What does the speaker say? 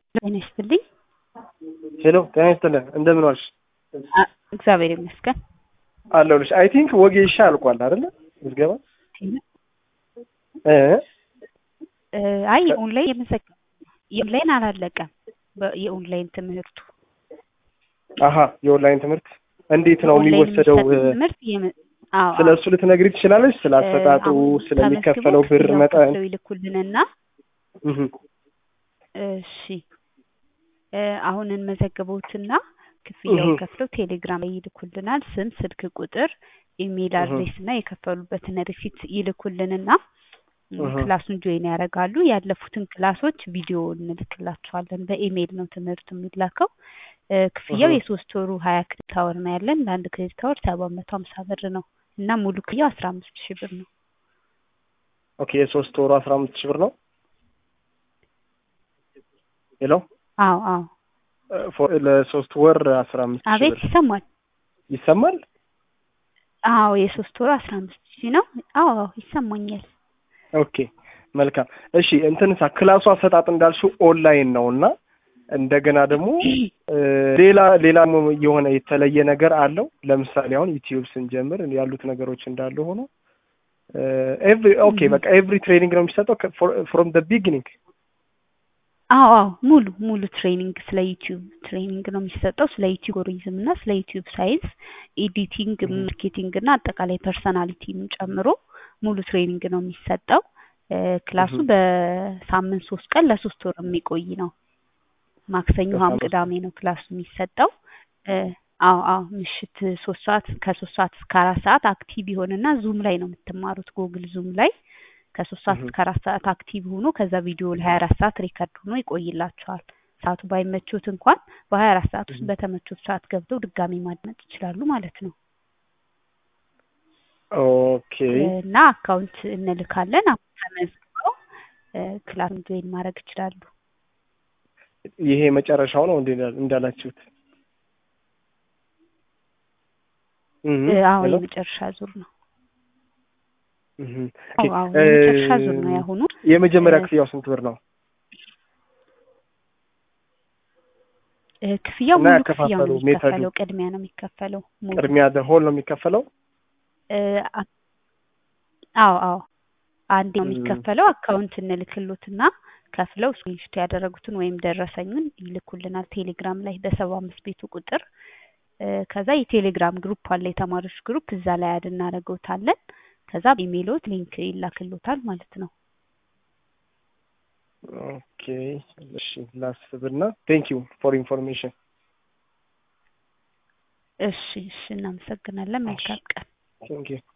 ጤና ይስጥልኝ። ሄሎ ጤና ይስጥልን። እንደምን ዋልሽ? አ- እግዚአብሔር ይመስገን። አለሁልሽ። አይ ቲንክ ወጌሻ አልቋል አይደለ? ምዝገባ እ እ፣ አይ የኦንላይን የመዘገ የኦንላይን አላለቀም። በ- የኦንላይን ትምህርቱ አሀ የኦንላይን ትምህርት እንዴት ነው ኦንላይን የሚወሰደው? የሚሰጥ ትምህርት የም- አዎ ስለ እሱ ልትነግሪ ትችላለች? ስለ አሰጣጡ፣ አሁን ስለሚከፈለው ተመዝግበው ብር ክፍያውን መጠን? ከፍለው ይልኩልንና እህ እሺ እ፣ አሁን እንመዘግበውትና ክፍያውን እህ። ከፍለው ቴሌግራም ላይ ይልኩልናል። ስም፣ ስልክ ቁጥር፣ ኢሜይል እህ። አድሬስ እና የከፈሉበትን ሪሲት ይልኩልንና ም፣ እህ። ክላሱን ጆይን ያደርጋሉ። ያለፉትን ክላሶች ቪዲዮ እንልክላቸዋለን። በኢሜይል ነው ትምህርቱ የሚላከው። እ፣ ክፍያው እህ። የሶስት ወሩ ሀያ ክሬዲት አወር ነው ያለን። ለአንድ ክሬዲት አወር ሰባት መቶ ሀምሳ ብር ነው እና ሙሉ ክፍያው አስራ አምስት ሺህ ብር ነው። ኦኬ የሶስት ወሩ አስራ አምስት ሺህ ብር ነው። ሄሎ አዎ አዎ። እ፣ ፎ- ለሶስት ወር አስራ አምስት ሺህ አቤት ብር ይሰማል? ይሰማል? አዎ የሶስት ወሩ አስራ አምስት ሺህ ነው። አዎ አዎ ይሰማኛል። ኦኬ መልካም። እሺ እንትንሳ ክላሱ አሰጣጥ እንዳልሽው ኦንላይን ነው እና እንደገና ደግሞ እ፣ ሌላ ሌላ የሆነ የተለየ ነገር አለው። ለምሳሌ አሁን ዩቲዩብ ስንጀምር ያሉት ነገሮች እንዳለ ሆኖ ኤቭሪ ኦኬ በቃ ኤቭሪ ትሬኒንግ ነው የሚሰጠው ፍሮም ደ ቢጊኒንግ። አዎ አዎ ሙሉ ሙሉ ትሬኒንግ ስለ ዩቲዩብ ትሬኒንግ ነው የሚሰጠው። ስለ ዩቲዩብ ጎሪዝም እና ስለ ዩቲዩብ ሳይንስ፣ ኤዲቲንግ፣ Mhm. ማርኬቲንግ እና አጠቃላይ ፐርሰናሊቲን ጨምሮ ሙሉ ትሬኒንግ ነው የሚሰጠው። እ፣ ክላሱ Mhm. በሳምንት ሶስት ቀን ለሶስት ወር የሚቆይ ነው። ማክሰኞ፣ ሐሙስ፣ በሳምንት ቅዳሜ ነው ክላሱ የሚሰጠው። እ፣ አዎ አዎ ምሽት ሶስት ሰዓት ከሶስት ሰዓት እስከ አራት ሰዓት አክቲቭ ይሆንና ዙም ላይ ነው የምትማሩት ጎግል ዙም ላይ ከሶስት ሰዓት Mhm. እስከ አራት ሰዓት አክቲቭ ሆኖ ከዛ ቪዲዮ ለሀያ አራት ሰዓት ሪከርድ ሆኖ ይቆይላቸዋል። ሰዓቱ ባይመቾት እንኳን በሀያ አራት ሰዓት ውስጥ Mhm. በተመቾት ሰዓት ገብተው ድጋሚ ማድመጥ ይችላሉ ማለት ነው። ኦኬ እና አካውንት እንልካለን። አሁን ተመዝግበው እ፣ ክላሱን ጆይን ማድረግ ይችላሉ። ይሄ መጨረሻው ነው እንዴ እንዳላችሁት? እህ እ፣ አዎ ሄሎ የመጨረሻ ዙር ነው። እህ አዎ ኦኬ አዎ የመጨረሻ ዙር ነው እ፣ ያሁኑ። የመጀመሪያ እ፣ ክፍያው ስንት ብር ነው? እ፣ ክፍያው እና ሙሉ ክፍያው ያከፋፈሉ ነው ሜተዱ የሚከፈለው። ቅድሚያ ነው የሚከፈለው ሙሉ ቅድሚያ ሆል ነው የሚከፈለው? እ፣ አ- አዎ አዎ አንዴ ነው እም፣ የሚከፈለው። አካውንት እንልክሎትና ከፍለው ስክሪንሾት ያደረጉትን ወይም ደረሰኙን ይልኩልናል ቴሌግራም ላይ በሰባ አምስት ቤቱ ቁጥር እ፣ ከዛ የቴሌግራም ግሩፕ አለ የተማሪዎች ግሩፕ እዛ ላይ አድ እናደርገውታለን። ከዛ በኢሜይሎት ሊንክ ይላክሎታል ማለት ነው። ኦኬ እሺ ላስብና ቴንክ ዩ ፎር ኢንፎርሜሽን። እሺ እሺ እናመሰግናለን። እሺ መልካም ቀን። ቴንክ ዩ